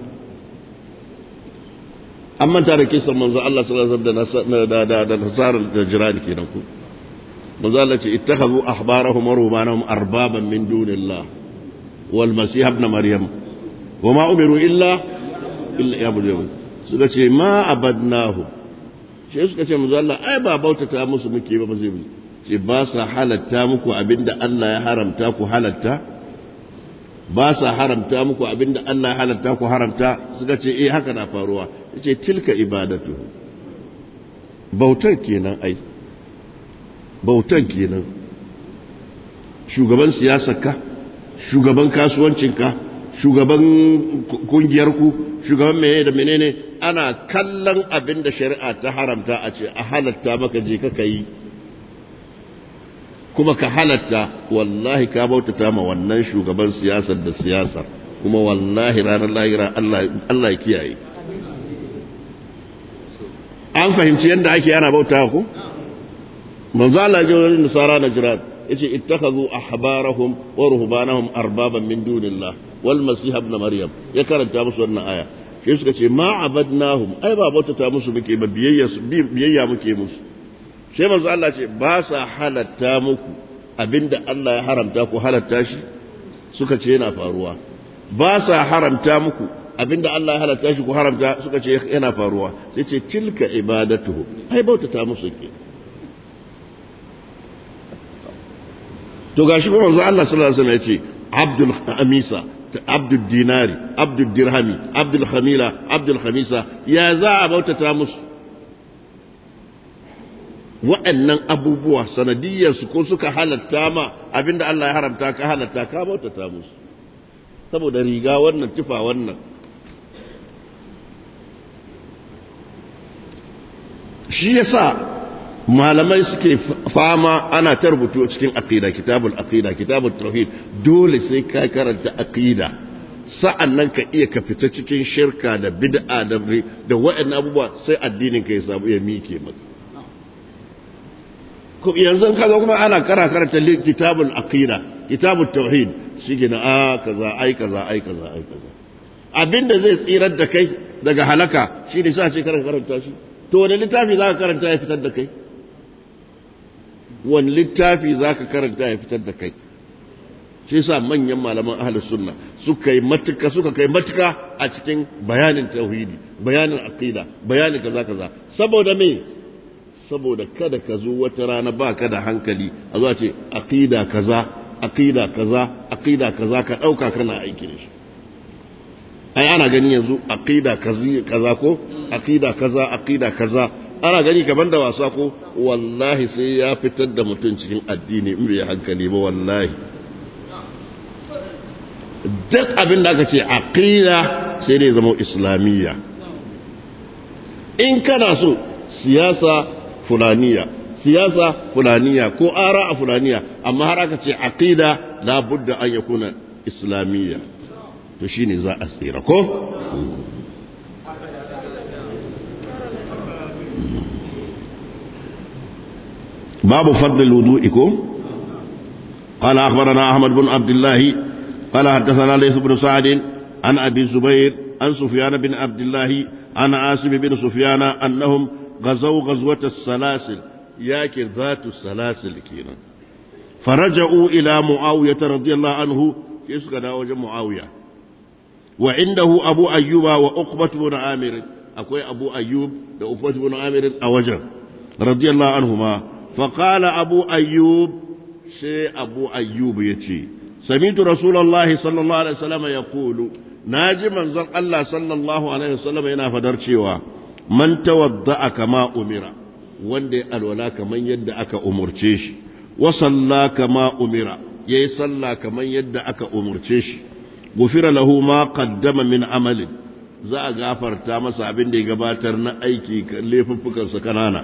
an manta da kisan manzo Allah sallallahu alaihi wasallam da da da nasarar da jirani kenan ku manzo Allah ce ittakhadhu ahbarahum wa rubanahum arbaban min dunillah wal masih ibn maryam wama umiru illa illa yabudu suka ce ma abadnahu sai suka ce manzo Allah ai ba bautata musu muke ba ba zai ce ba sa halatta muku abinda Allah ya haramta ku halatta ba sa haramta muku abinda Allah ya halatta ku haramta suka ce eh haka na faruwa yace tilka ibadatu bautar kenan ai bautan kenan shugaban siyasarka shugaban kasuwancinka shugaban kungiyarku shugaban menene da menene ana kallon abin da shari'a ta haramta a ce a halatta maka je ka yi kuma ka halatta wallahi ka bautata ma wannan shugaban siyasar da siyasar kuma wallahi ranar lahira Allah ya kiyaye an fahimci yadda ake ana bauta ku manzo Allah ji wani nasara na jiran yace ittakhadhu ahbarahum wa ruhbanahum arbaban min dunillah wal masih ibn maryam ya karanta musu wannan aya sai suka ce ma abadnahum ai ba bautata musu muke ba biyayya biyayya muke musu sai manzo Allah ce ba sa halatta muku abinda Allah ya haramta ku halatta shi suka ce yana faruwa ba sa haramta muku abinda Allah ya halatta shi ku haramta suka ce yana faruwa sai ce tilka ibadatuhu ai bautata musu ke to gashi kuma manzo Allah sallallahu alaihi wasallam ya ce abdul amisa abdul dinari abdul dirhami abdul khamila abdul khamisa ya za a bautata musu waɗannan abubuwa sanadiyarsu ko suka halatta ma abinda Allah ya haramta ka halatta ka bautata musu saboda riga wannan tufa wannan shi yasa malamai suke fama ana ta rubutu cikin aqida kitabul aqida kitabul tauhid dole sai ka karanta aqida sa'an nan ka iya ka fita cikin shirka da bid'a da da waɗannan abubuwa sai addinin ka ya samu ya mike maka yanzu ka zo kuma ana kara karanta kitabul aqida kitabul tauhid shi gina a kaza ai kaza ai kaza ai kaza abinda zai tsirar da kai daga halaka shi ne sa ce karanta karanta shi to wani littafi zaka karanta ya fitar da kai wani littafi zaka karanta ya fitar da kai shi yasa manyan malaman ahlus sunna suka yi matuka suka kai matuka a cikin bayanin tauhidi bayanin aqida bayanin kaza kaza saboda me saboda kada ka zo wata rana ba ka da hankali a zuwa ce aqida kaza aqida kaza aqida kaza ka dauka kana aiki da shi ai ana gani yanzu aqida kazi kaza ko aqida kaza aqida kaza ana gani kaman da wasa ko wallahi sai ya fitar da mutum cikin addini in bai hankali ba wallahi duk abin da aka ce aqida sai dai zama islamiyya in kana so siyasa fulaniya siyasa fulaniya ko ara a fulaniya amma har aka ce aqida la budda an yakuna islamiyya to shine za a tsira ko babu fadl alwudu'i ko قال أخبرنا أحمد بن عبد الله قال حدثنا ليث بن سعد عن أبي الزبير عن سفيان بن عبد الله عن عاصم بن سفيان أنهم غزوا غزوة السلاسل ياكي ذات السلاسل كينا فرجعوا إلى معاوية رضي الله عنه كيس كان وجه معاوية وعنده أبو أيوب وأقبة بن عامر أكوي أبو أيوب وأقبة بن عامر أوجه رضي الله عنهما فقال أبو أيوب شيء أبو أيوب يتي سمعت رسول الله صلى الله عليه وسلم يقول ناجي من الله صلى الله عليه وسلم ينا فدرشيوا man tawadda'a kama umira wanda ya alwala kaman yadda aka umurce shi wa salla kama umira yayi salla kaman yadda aka umurce shi gufira lahu ma qaddama min amalin za a gafarta masa abin da ya gabatar na aiki laifuffukan sa kanana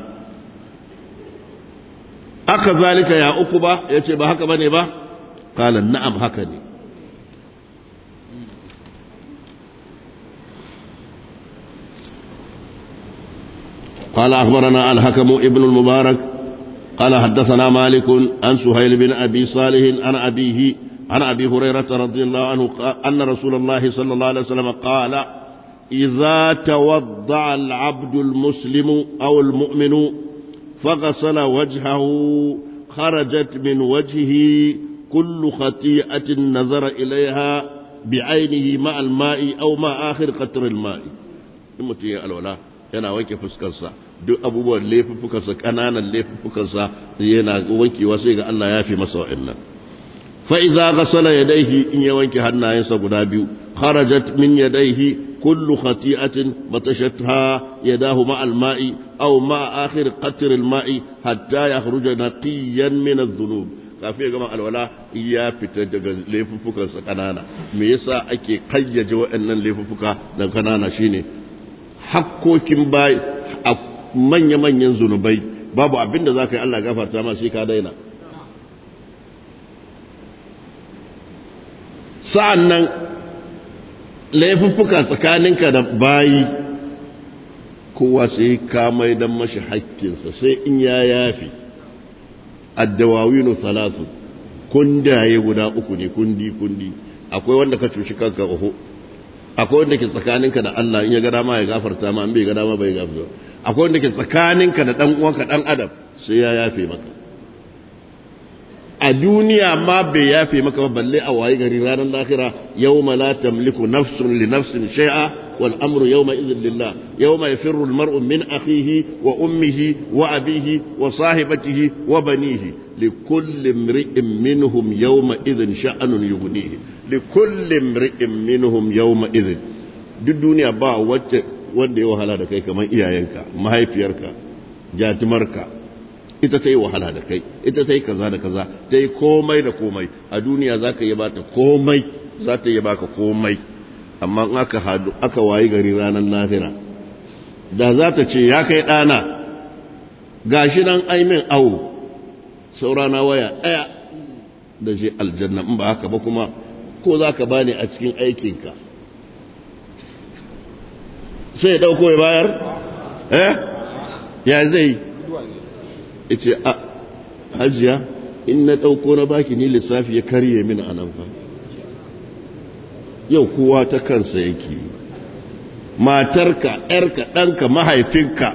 aka zalika ya uku ba yace ba haka bane ba qala na'am haka ne قال أخبرنا الحكم ابن المبارك قال حدثنا مالك عن سهيل بن أبي صالح عن أبيه عن أبي هريرة رضي الله عنه أن رسول الله صلى الله عليه وسلم قال إذا توضع العبد المسلم أو المؤمن فغسل وجهه خرجت من وجهه كل خطيئة نظر إليها بعينه مع الماء أو مع آخر قطر الماء المتي الولاء yana wanke fuskarsa duk abubuwan laifuffukansa ƙananan laifuffukansa yana wankewa sai ga Allah ya fi masa wa'annan fa idza ghasala yadayhi in ya wanke hannayensa guda biyu kharajat min yadayhi kullu khati'atin batashatha yadahu ma al-ma'i aw ma akhir qatr al-ma'i hatta yakhruja naqiyan min adh-dhunub kafin ya gama alwala ya fita daga laifuffukansa ƙanana me yasa ake kayyaje waɗannan laifuffuka da ƙanana shine hakkokin bayi a manya-manyan zunubai babu abin da za ka yi Allah gafarta ma sai ka daina sa'an nan laifuffuka tsakaninka da bayi kowa sai ka mai don mashi hakkinsa sai in ya yafi addawawinu salatu kundaye guda uku ne kundi kundi akwai wanda ka cuci kanka oho akwai wanda ke tsakaninka da Allah in ya ga dama ya gafarta ma in bai ga dama bai gafarta akwai wanda ke tsakaninka da dan uwanka dan adam sai ya yafe maka a duniya ma bai yafe maka ba balle a wayi gari ranar lahira yawma la tamliku nafsun li nafsin shay'a wal amru yawma idhin lillah yawma yafirru al mar'u min akhihi wa ummihi wa abihi wa sahibatihi wa banihi لكل امرئ منهم يومئذ شأن يغنيه لكل امرئ منهم يومئذ duk duniya ba wacce wanda ya wahala da kai kamar iyayenka mahaifiyarka jatimarka ita ta yi wahala da kai ita ta yi kaza da kaza ta yi komai da komai a duniya za ka yi bata komai za ta yi baka komai amma in aka hadu aka wayi gari ranar lahira da za ta ce ya kai ɗana gashi nan aimin awo saurana waya ɗaya da shi aljanna in ba haka ba kuma ko za ka bani a cikin aikinka sai ya ɗauko ya bayar? eh ya zai ce a hajiya in na ɗauko na baki ni lissafi ya karye min a nan fa yau kowa ta kansa yake matarka ‘yarka ɗanka mahaifinka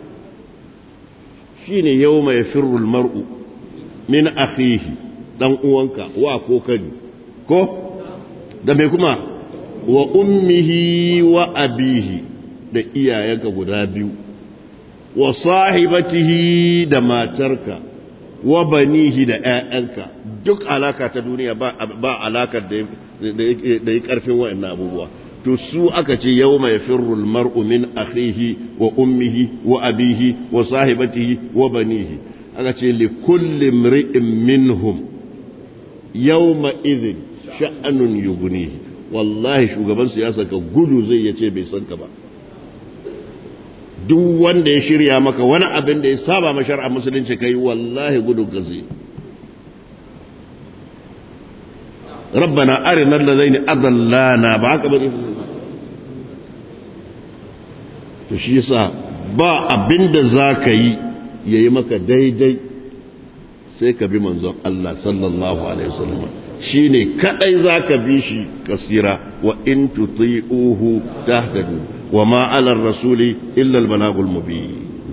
shi ne yau mai firul mar'u min akhihi dan uwanka wa ko kani ko da me kuma wa ummihi wa abihi da iyayenka guda biyu wa sahibatihi da matarka wa banihi da ƴaƴanka duk alaka ta duniya ba ba alakar da da yi karfin wa'annan abubuwa to su aka ce yawma yafirru al-mar'u min akhihi wa ummihi wa abihi wa sahibatihi wa banihi aka ce li kulli mri'in minhum yawma idhin sha'anun yughnihi wallahi shugaban siyasa ka gudu zai yace bai san ka ba duk wanda ya shirya maka wani abin da ya saba ma shar'a musulunci kai wallahi gudu ka zai ربنا أرنا الذين أضلانا بعك بني تشيسا با أبند زاكي يمك ديدي سيك بمنزق الله صلى الله عليه وسلم شيني كأي ذاك بيشي كثيرا وإن تطيئوه تهتدوا وما على الرسول إلا البلاغ المبين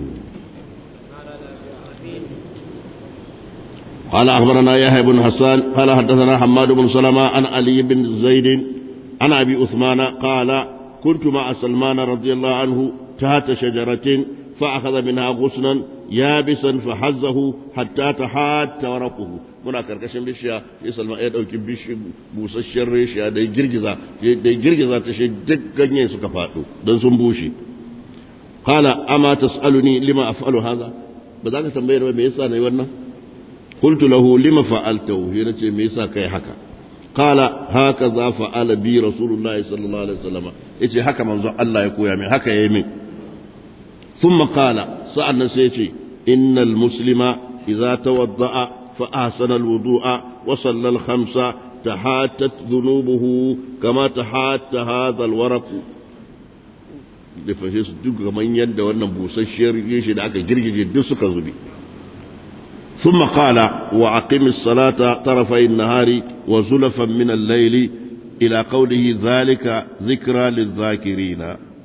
قال أخبرنا يحيى بن حسان قال حدثنا حماد بن سلمة عن علي بن زيد عن أبي عثمان قال كنت مع سلمان رضي الله عنه تحت شجرة فأخذ منها غصنا يابسا فحزه حتى تحات ورقه muna karkashin bishiya sai salman ya dauki bishi busasshen reshiya da girgiza da girgiza ta shi duk ganyen suka faɗo don sun bushe qala ama tasaluni lima af'alu hadha ba za ka tambaye ba me yasa nayi wannan قلت له لما فعلته هنا me yasa kai haka qala hakaza fa'ala bi rasulullahi sallallahu alaihi wasallam yace haka manzo Allah ya koya min haka yayi min thumma qala sa'annan sai yace innal muslima idza tawadda'a fa ahsana alwudu'a wa salla alkhamsa tahatat dhunubuhu kama tahatta hadha alwaraq da fashe su duk kaman yadda wannan busasshiyar shi da aka girgije duk suka zubi ثم قال وأقم الصلاة طرفي النهار وزلفا من الليل إلى قوله ذلك ذكرى للذاكرين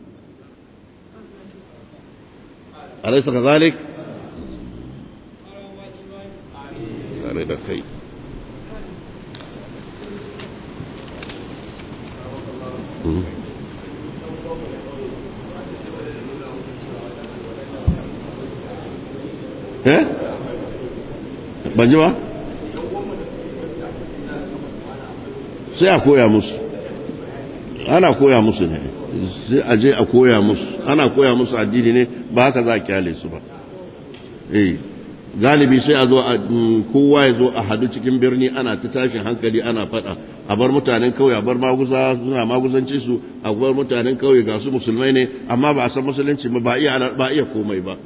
أليس كذلك؟ kai eh ban ji ba sai a koya musu ana koya musu ne sai a je a koya musu ana koya musu addini ne ba haka za a kyale su ba eh galibi sai a zo a kowa ya zo a hadu cikin birni ana ta tashin hankali ana fada a bar mutanen kauye a bar maguza suna maguzanci su a bar mutanen kauye ga su musulmai ne amma ba a san musulunci ba iya ba iya komai ba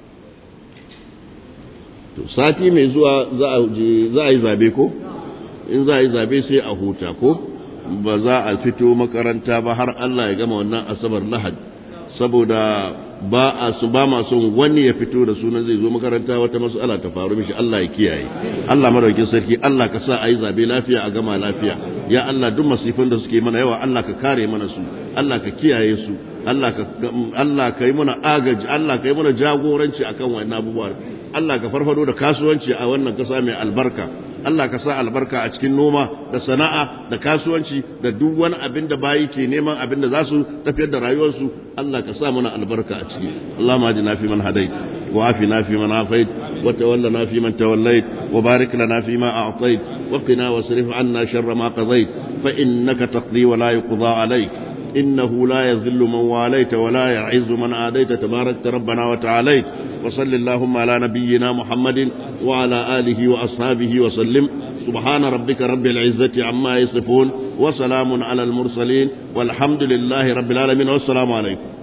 to sati mai zuwa za a yi zabe ko in za a yi zabe sai a huta ko ba za a fito makaranta ba har Allah ya gama wannan asabar lahad saboda ba a su ba ma son wani ya fito da sunan zai zo makaranta wata mas'ala ta faru mishi Allah ya kiyaye Allah madaukin sarki Allah ka sa a yi zabe lafiya a gama lafiya ya Allah duk masifin da suke mana yawa Allah ka kare mana su Allah ka kiyaye su Allah ka Allah ka yi mana agaji Allah ka yi mana jagoranci akan wannan abubuwa Allah ka farfado da kasuwanci a wannan kasa mai albarka Allah ka sa albarka a cikin noma da sana'a da kasuwanci da duk wani abin da bayi ke neman abin da za su tafiyar da rayuwarsu Allah ka sa mana albarka a ciki Allahumma ajina fi man hadait wa afina fi man afait wa tawallana fi man tawallait wa barik lana fi ma a'tait wa qina wasrif 'anna sharra ma qadait fa innaka taqdi wa la yuqda alayk إنه لا يذل من واليت ولا يعز من آديت تباركت ربنا وتعاليت وصل اللهم على نبينا محمد وعلى آله وأصحابه وسلم سبحان ربك رب العزة عما يصفون وسلام على المرسلين والحمد لله رب العالمين والسلام عليكم